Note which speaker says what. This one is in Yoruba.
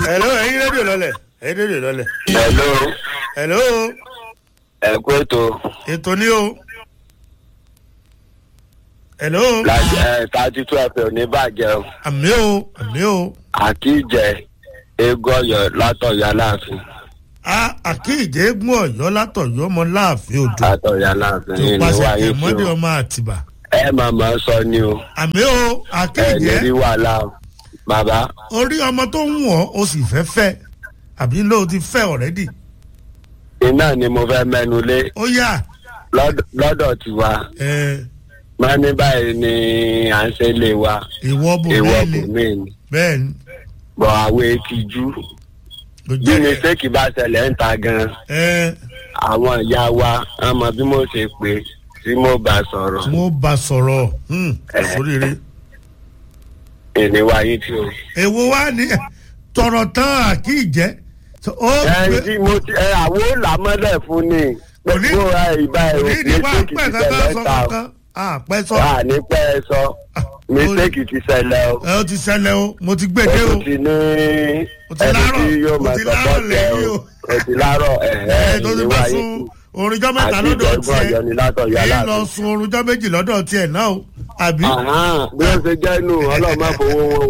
Speaker 1: hello ẹyin rédíò lọlẹ ẹyin rédíò lọlẹ.
Speaker 2: hello
Speaker 1: hello
Speaker 2: ẹ kú ètò
Speaker 1: ètò ní o. hello
Speaker 2: láti ẹ thirty two fm ní bàjẹ́ o
Speaker 1: àmì o àmì o
Speaker 2: àkíjẹ eégún ọyọ látọ̀yọ aláàfin
Speaker 1: a àkíyèjé gún ọyọ látọyọ ọmọ láàfin odò
Speaker 2: látọ̀yọ aláàfin
Speaker 1: tó
Speaker 2: ní
Speaker 1: pàṣẹ
Speaker 2: wáyé
Speaker 1: ẹmọdé
Speaker 2: fún o
Speaker 1: ọmọ àtìbà.
Speaker 2: ẹ màmá sọ ni o
Speaker 1: àmì o
Speaker 2: ẹ ní rí
Speaker 1: àkíyèjé
Speaker 2: wàhálà o bàbá
Speaker 1: orí ọmọ tó ń wọ̀ ó sì fẹ́ fẹ́ àbí ló ti fẹ́ ọ̀rẹ́dì
Speaker 2: iná ni mo fẹ́ mẹ́nu lé
Speaker 1: ó yà
Speaker 2: lọ́dọ̀- lọ́dọ̀ tiwa
Speaker 1: ẹ
Speaker 2: máa ní báyìí ni à ń ṣe lé wa
Speaker 1: ìwọ bò
Speaker 2: ìwọ
Speaker 1: mí
Speaker 2: kò
Speaker 1: ni
Speaker 2: mí ni
Speaker 1: bẹ́ẹ̀ ni
Speaker 2: bọ̀ àwọn etí jú
Speaker 1: kò
Speaker 2: bí
Speaker 1: jẹ́ ẹ
Speaker 2: mistake bá ṣẹlẹ̀ ń ta gan
Speaker 1: ẹ
Speaker 2: àwọn ìyá wa wọn mọ bí mo ṣe pé tí mo bá sọ̀rọ̀
Speaker 1: tí wọ́n bá sọ̀rọ̀ hmm, sóríire.
Speaker 2: ìníwá yìí tí o.
Speaker 1: èwo wá ní tọrọ tán àkíyèjé ó
Speaker 2: ẹ
Speaker 1: gbé
Speaker 2: tí mo ti ẹ àwọn làmọ́lẹ̀ fún ni
Speaker 1: Kò ní-
Speaker 2: gbogbo ẹ ìbá ẹ
Speaker 1: ní ní wá
Speaker 2: mistake
Speaker 1: pẹ́
Speaker 2: ti
Speaker 1: kankan
Speaker 2: ṣẹlẹ̀
Speaker 1: sọ
Speaker 2: ta o
Speaker 1: kankan àpẹ́ sọ
Speaker 2: wà ní pẹ́ ẹ sọ mistake ti ṣẹlẹ̀ o
Speaker 1: ẹ ó ti ṣẹlẹ̀ o mo ti gbé
Speaker 2: o
Speaker 1: dé o
Speaker 2: tún ti ní
Speaker 1: O ti
Speaker 2: ẹni
Speaker 1: láárọ̀,
Speaker 2: tí yóò
Speaker 1: o
Speaker 2: máa
Speaker 1: ti
Speaker 2: sọ
Speaker 1: láárọ̀
Speaker 2: bọ́ọ̀tẹ̀
Speaker 1: lẹ́yìn
Speaker 2: o
Speaker 1: o.
Speaker 2: o ti láárọ̀ ẹ
Speaker 1: ẹ
Speaker 2: ẹ
Speaker 1: tó ti bá
Speaker 2: ìníwá
Speaker 1: sun
Speaker 2: yìí
Speaker 1: orunjọ́ mẹ́ta
Speaker 2: àti
Speaker 1: lọ́dọ̀
Speaker 2: ìjọba ọ̀yọ́
Speaker 1: tiẹ̀
Speaker 2: ni látọ̀yọ́
Speaker 1: èyí lọ
Speaker 2: aláàfin.
Speaker 1: sun orunjọ́ méjì lọ́dọ̀ tiẹ̀ náà o àbí
Speaker 2: Àhán, bí ó ṣe jẹ́ inú ọlọ́run má fowó wọn